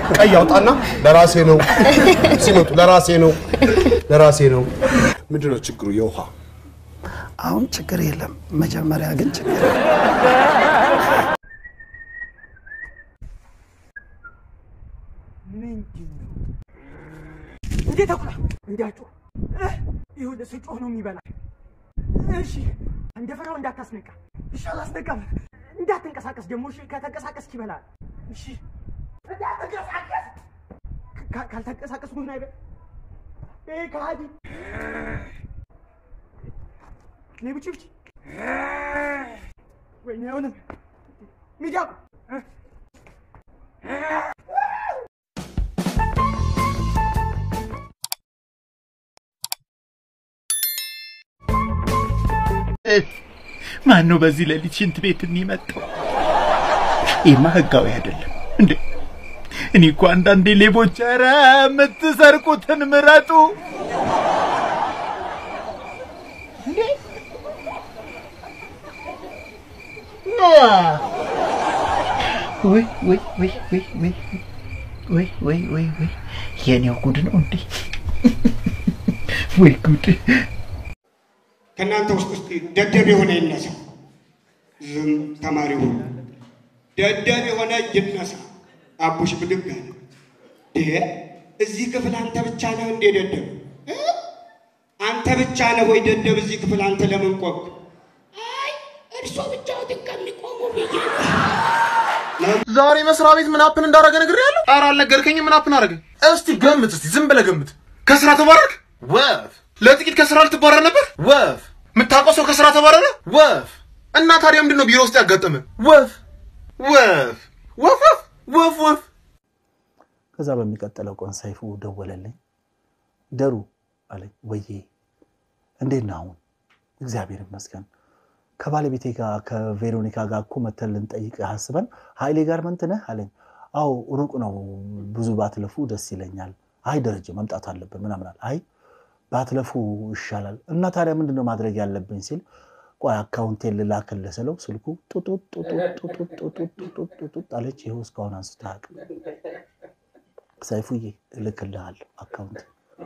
ቀይ አውጣና ለራሴ ነው ሲመጡ ለራሴ ነው ለራሴ ነው። ምንድን ነው ችግሩ? የውሃ አሁን ችግር የለም። መጀመሪያ ግን ችግር እንዴት ተኩላ እንዲያጮ ይሁን ስጮህ ነው የሚበላ። እሺ እንደፈራው እንዳታስነቃ። እሺ አላስነቃም። እንዳትንቀሳቀስ ደግሞ እሺ። ከተንቀሳቀስክ ይበላል። እሺ እንዳትንቀሳቀስ። ካ- ካልተንቀሳቀስ ምን አይበል ይሄ ከሃዲ ነይ ብቻ ብቻ ወይኔ አሁንም ሚዳቁ ማን ነው በዚህ ሌሊት ሽንት ቤት የሚመጣው? ይህማ ህጋዊ አይደለም እንዴ! እኔ እኮ አንዳንዴ ሌቦች ኧረ የምትሰርቁትን ምረጡ እንዴ! ወይ ወይ ወይ ወይ ወይ ወይ ወይ ወይ ወይ የኔው ጉድ ነው እንዴ! ወይ ጉድ! ከእናንተ ውስጥ ውስጥ ደደብ የሆነ ይነሳ። ዝም ተማሪ ሁሉ ደደብ የሆነ ይነሳ። አቡሽ ብድግ አለ። ይሄ እዚህ ክፍል አንተ ብቻ ነህ እንዴ ደደብ? እ? አንተ ብቻ ነህ ወይ ደደብ እዚህ ክፍል? አንተ ለምን ቆምክ? አይ እርሶ ብቻዎትን ከሚቆሙ ብዬ ዛሬ መስሪያ ቤት ምን አፕን እንዳደረገ ነግሬሃለሁ። ኧረ አልነገርከኝም። ምን አፕን አደረገ? እስቲ ገምት፣ እስቲ ዝም ብለህ ገምት። ከስራ ተባረርክ? ወፍ። ለጥቂት ከስራ ልትባረር ነበር? ወፍ። የምታውቀው ሰው ከስራ ተባረረ? ወፍ። እና ታዲያ ምንድን ነው ቢሮ ውስጥ ያጋጠመ? ወፍ ወፍ ወፍ ወፍ ወፍ ወፍ። ከዛ በሚቀጥለው ቀን ሰይፉ ደወለልኝ። ደሩ አለኝ። ወዬ እንዴት ነህ አሁን? እግዚአብሔር ይመስገን። ከባለቤቴ ጋር ከቬሮኒካ ጋር እኮ መተን ልንጠይቅህ አስበን ኃይሌ ጋር መንት ነህ አለኝ። አዎ ሩቅ ነው፣ ብዙ ባትለፉ ደስ ይለኛል። አይ ደረጀ መምጣት አለብን ምናምን አለ። አይ ባትለፉ ይሻላል። እና ታዲያ ምንድን ነው ማድረግ ያለብኝ ሲል ቆይ አካውንቴን ልላክልህ ስለው ስልኩ ጡጡጥ ጡጡጥ ጡጡጥ ጡጡጥ ጡጡጥ ጡጡጥ አለች። ይኸው እስካሁን አንስቶ አያውቅም። ሰይፉዬ እልክልሃለሁ አካውንት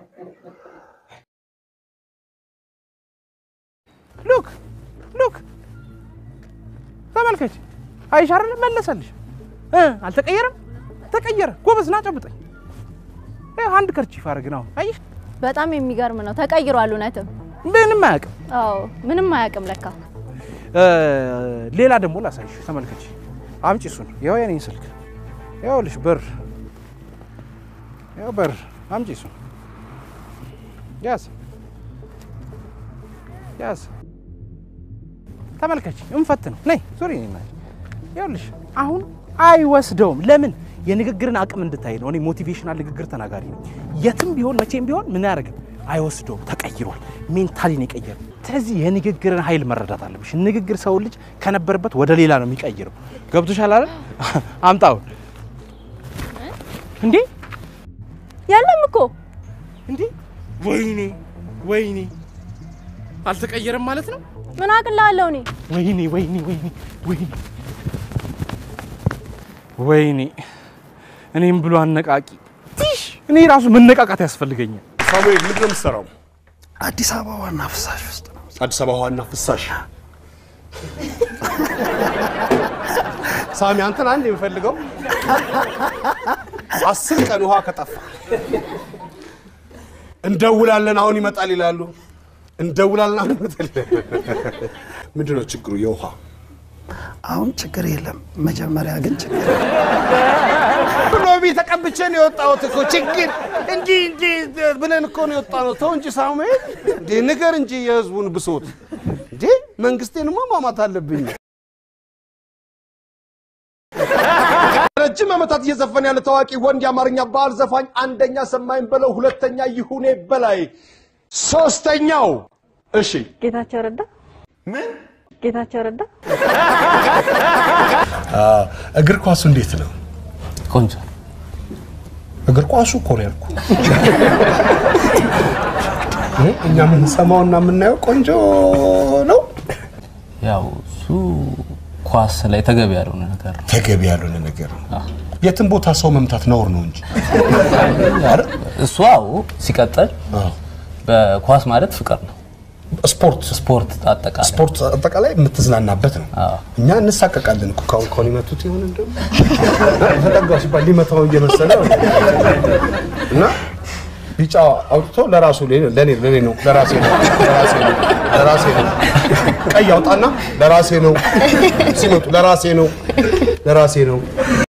ሉክ ሉክ ተመልከች። አይሽ አይደል መለሰልሽ እ አልተቀየረም። ተቀየረ። ጎበዝ ና ጨብጠኝ። ይኸው አንድ ከርቺፍ አደረግን። አሁን አይሽ በጣም የሚገርም ነው። ተቀይሯል። እውነትም ምንም አያውቅም። አዎ ምንም አያውቅም ለካ። እ፣ ሌላ ደግሞ ላሳይሽ። ተመልከች። አምጪ እሱን። ይኸው የኔን ስልክ ይኸውልሽ፣ ብር ይኸው ብር አምጪ እሱን። ያዝ ያዝ። ተመልከች። እንፈት ነው። ነይ ዞሪ። እኔ እና ይኸውልሽ አሁን አይወስደውም። ለምን? የንግግርን አቅም እንድታይ ነው። እኔ ሞቲቬሽናል ንግግር ተናጋሪ ነው። የትም ቢሆን መቼም ቢሆን ምን ያደርግም አይወስደውም። ተቀይሯል። ሜንታሊን የቀየረው። ስለዚህ የንግግርን ኃይል መረዳት አለብሽ። ንግግር ሰው ልጅ ከነበረበት ወደ ሌላ ነው የሚቀይረው። ገብቶሻል አይደል? አምጣው እንዴ! የለም እኮ እንዴ! ወይኔ ወይኔ፣ አልተቀየረም ማለት ነው። ምን አቅላለሁ እኔ ወይኔ ወይኔ ወይኔ ወይኔ ወይኔ እኔም ብሎ አነቃቂ ቲሽ እኔ ራሱ መነቃቃት ያስፈልገኛል። ሳሙኤል ምንድን ነው የምትሰራው? አዲስ አበባ ዋና ፍሳሽ ውስጥ ነው። አዲስ አበባ ዋና ፍሳሽ። ሳሚ አንተን አንድ የምፈልገው አስር ቀን ውሃ ከጠፋ እንደውላለን አሁን ይመጣል ይላሉ። እንደውላለን አሁን ይመጣል ይላሉ። ምንድን ነው ችግሩ? የውሃ አሁን ችግር የለም። መጀመሪያ ግን ችግር ሎቢ ተቀብቼ ነው የወጣሁት እኮ ችግር እንዲህ እንዲህ ብለን እኮ ነው የወጣነው። ተው እንጂ ሳሙኤል፣ እንዴ ንገር እንጂ የህዝቡን ብሶት። እንዴ መንግስቴንማ ማማት አለብኝ። ረጅም ዓመታት እየዘፈነ ያለ ታዋቂ ወንድ የአማርኛ ባህል ዘፋኝ አንደኛ ሰማይን በለው፣ ሁለተኛ ይሁኔ በላይ፣ ሶስተኛው እሺ ጌታቸው ረዳ ምን ጌታቸው ረዳ እግር ኳሱ እንዴት ነው? ቆንጆ እግር ኳሱ እኮ ነው ያልኩህ። እኛ የምንሰማውና የምናየው ቆንጆ ነው። ያው እሱ ኳስ ላይ ተገቢ ያልሆነ ነገር ነው። ተገቢ ያልሆነ ነገር ነው። የትም ቦታ ሰው መምታት ነውር ነው እንጂ እሱ አዎ። ሲቀጥል በኳስ ማለት ፍቅር ነው። ስፖርት ስፖርት አጠቃላይ ስፖርት አጠቃላይ የምትዝናናበት ነው። እኛ እንሳቀቃለን እኮ ካሁን ካሁን ይመቱት ይሆን እንደው ተጠጋው ሲባል ሊመታው እየመሰለ እና ቢጫ አውጥቶ ለራሱ ለኔ ለኔ ነው ለራሴ ነው ለራሴ ነው ለራሴ ነው። ቀይ አውጣና ለራሴ ነው ሲመጡ ለራሴ ነው ለራሴ ነው